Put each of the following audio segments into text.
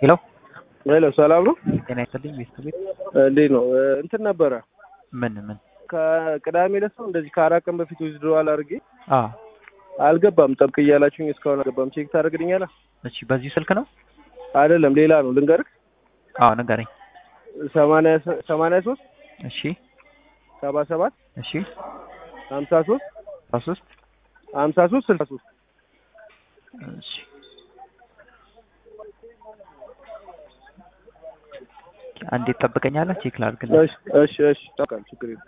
ሄሎ ሄሎ ሰላም ነው? ጤና ይስጥልኝ ቤተሰቤት እንዴት ነው? እንትን ነበረ ምን ምን ከቅዳሜ ዕለት ነው እንደዚህ ከአራት ቀን በፊት ዊዝድሮዋል አድርጌ አ አልገባም። ጠብቅ እያላችሁኝ እስካሁን አልገባም። ቼክ ታደርግልኛለህ? እሺ በዚህ ስልክ ነው አይደለም ሌላ ነው ልንገርህ። አዎ ንገረኝ ሰማንያ ሰማንያ ሶስት እሺ ሰባ ሰባት እሺ ሀምሳ ሶስት አስራ ሶስት ሀምሳ ሶስት ስልሳ ሶስት እሺ አንዴ ትጠብቀኛለህ ቼክ ላድርግልህ እሺ እሺ እሺ ጠብቃለሁ፣ ችግር የለም።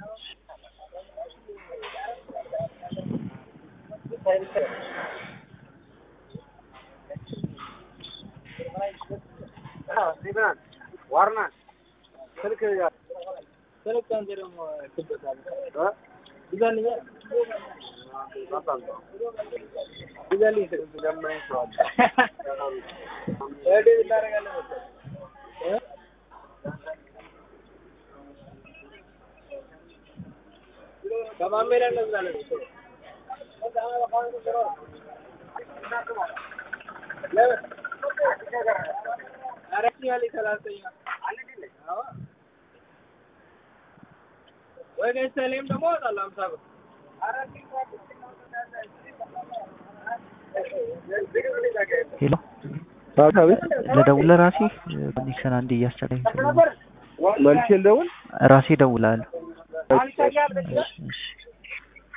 ሄሎ አቤት ልደውልህ ራሴ ኮኔክሽን አንዴ እያስቸገረኝ ስለሆነ መልሼ ልደውል? ራሴ እደውልልሃለሁ እሺ፣ እሺ። እሺ እሺ